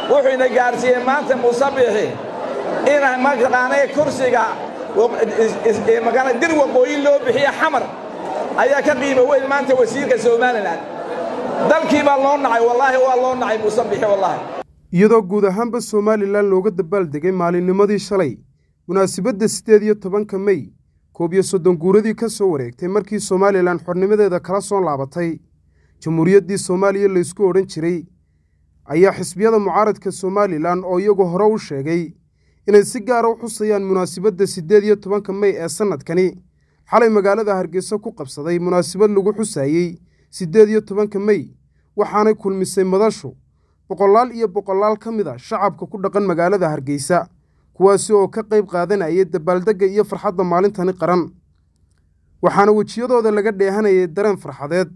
wuxuuna gaadhsiiyey maanta muuse biixi inaan mataqaanay kursiga dir waqooyi loo bixiye xamar ayaa ka qiimo weyn maanta wasiirka somalilan dalkii baa loo nacay wallaahi waa loo nacay muuse biixi wallaahi iyadoo guud ahaanba somalilan looga dabaaldegay maalinnimadii shalay munaasabadda siddeed iyo tobanka mey koob iyo soddon guuradii ka soo wareegtay markii somalilan xornimadeeda kala soo laabatay jamhuuriyaddii soomaaliya laysku odhan jiray ayaa xisbiyada mucaaradka somalilan oo iyagu hore u sheegay inay si gaara u xusayaan munaasabadda siddeed iyo tobanka mey ee sannadkani xalay magaalada hargeysa ku qabsaday munaasabad lagu xusaayey siddeed iyo tobanka mey waxaanay kulmisay madashu boqolaal iyo boqolaal ka mid a shacabka ku dhaqan magaalada hargeysa kuwaasi oo ka qayb qaadanayay dabaaldegga iyo farxadda maalintani qaran waxaana wejiyadooda laga dheehanayay dareen farxadeed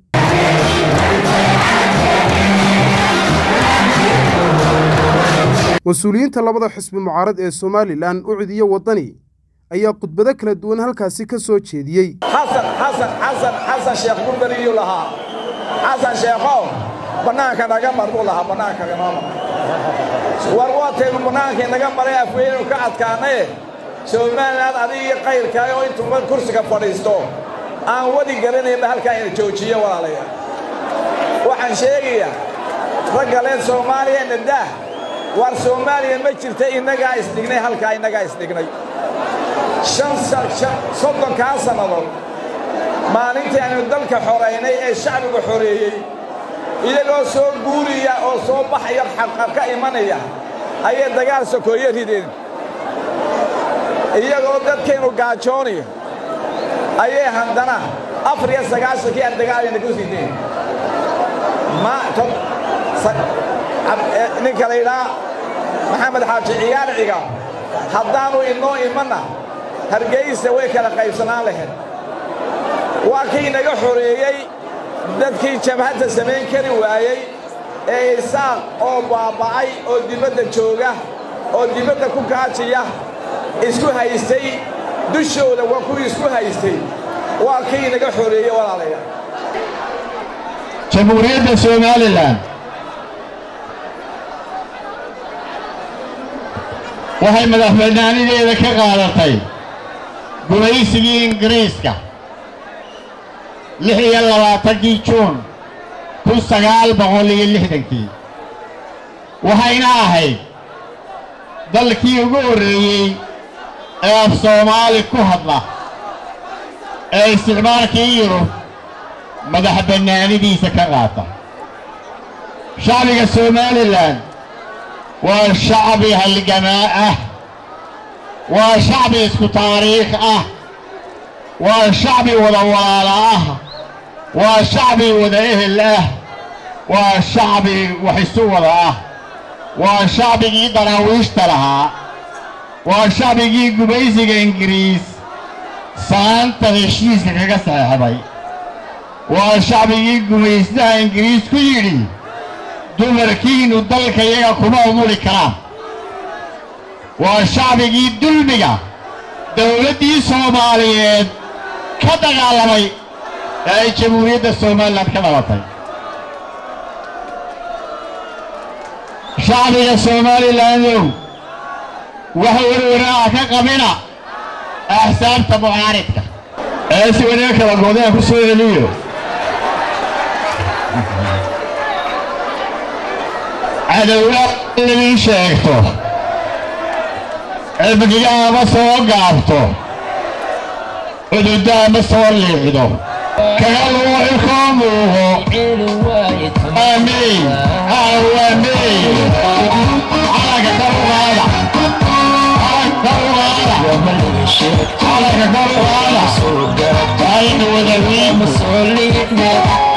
mas-uuliyiinta labada xisbi mucaarad ee somalilan ucid iyo waddani ayaa khudbado kala duwan halkaasi ka soo jeediyey xasan xasan xasan xasan sheekh burberiyuu lahaa xasan sheekhow bannaanka naga mar buu lahaa bannaanka naga mar war waataynu bannaankii naga maray afweynu ka adkaanaye somalilan adigii qayrkaay oo intuu kursiga fadhiisto aan wadi garanaynba halkaa ina joojiyo walaalayaal waxaan sheegayaa raggaleen soomaaliya nadaah war soomaaliya ma jirta innagaa isdhignay halkaa innagaa isdhignay soddonkaa sannadood maalintii aynu dalka xoraynay ee shacbiga xoreeyey iyagoo soo guuriya oo soo baxaya xaqab ka imanaya ayay dagaal sokooye rideen iyagoo dadkaynu gaajoonaya ayay haddana afar iyo sagaashankii aan dagaalayna ku sideen ninka la yidhaa maxamed xaaji ciyaar ciga haddaannu inoo imanna hargeysa way kala qaybsanaan lahayd waa kii inaga xoreeyey dadkii jabhadda samayn kari waayey ee isaaq oo baaba'ay oo dibadda jooga oo dibadda ku kaajiya isku haystay dushooda waa kuwii isku haystay waa kii inaga xoreeyey walaalayaal jamhuuriyadda somalilan waxay madaxbannaanideeda ka qaadatay gumaysigii ingiriiska lix iyo labaatankii juun kun sagaal boqol iyo lixdankii waxayna ahayd dalkii ugu horreeyey ee af soomaali ku hadla ee isticmaalkii yurub madax bannaanidiisa ka qaata shacbiga somalilan waa shacbi halgamaa ah waa shacbi isku taariikh ah waa shacbi wada walaala ah waa shacbi wada ehel ah waa shacbi wax isu wada ah waa shacbigii daraawiishta lahaa waa shacbigii gumaysiga ingiriis saanta heshiiska kaga saxeexday waa shacbigii gumaystaha ingiriis ku yidhi dumarkiinnu dalka iyaga kuma umuli karaan waa shacbigii dulmiga dawladdii soomaaliyeed ka dagaalamay ee ay jamhuuriyadda somalilan ka dhalatay shacbiga somalilandow waxa werwaraha ka qabina axsaabta mucaaridka ee si wanaga kala goodaan ku soo celiyo cadowlaad inadii sheegto cibdiga ama soo gaabto cududa ama soo liicdo kaga luuxi koo muuqo aamiin aamiin calanka kor uqaada calanka kor uqaada calanka kor uqaada aynu wada wiimo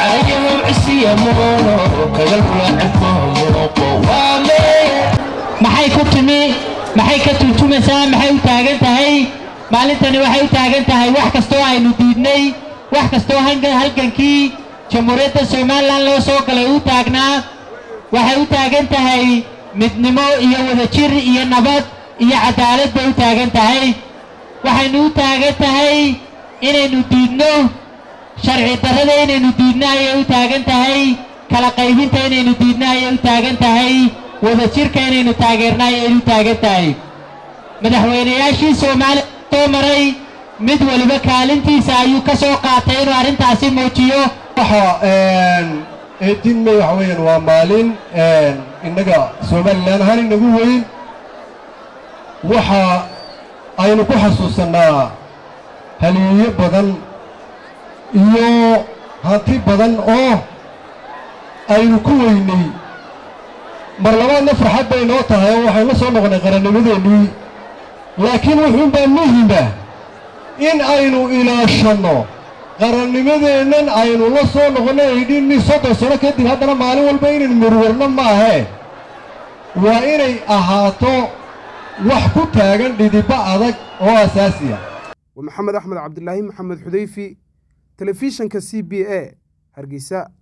maxay ku timi maxay ka turjumaysaa maxay u taagan tahay maalintani waxay u taagan tahay wax kastoo aynu diidnay wax kastoo halgankii jamhuuriyadda somalilan loo soo galay u taagnaa waxay u taagan tahay midnimo iyo wadajir iyo nabad iyo cadaalad bay u taagan tahay waxaynu u taagan tahay inaynu diidno sharci darrada inaynu diidno ayay u taagan tahay kala qaybinta inaynu diidno ayay u taagan tahay wadajirka inaynu taageernaa ayay u taagan tahay madaxweynayaashii soomaaliya soo maray mid waliba kaalintiisa ayuu ka soo qaatay inuu arrintaasi muujiyo waxa eighteen may waxa weeyaan waa maalin innaga somalilan ahaan inagu weyn waxa aynu ku xasuusannaa haliyeeyo badan iyo hanti badan oo aynu ku weynay mar labaadna farxad bay noo tahay oo waxaynu la soo noqonnay qarannimadeennii laakiin wuxuunbaa muhima in aynu ilaashanno qarannimadeennan aynu la soo noqonno aydhinni soddon sano kadib haddana maalin walba inaynu murwarno maahee waa inay ahaato wax ku taagan dhidibba adag oo asaasiya waa maxamed axmed cabdilaahi maxamed xudayfi telefishanka c b a hargeysa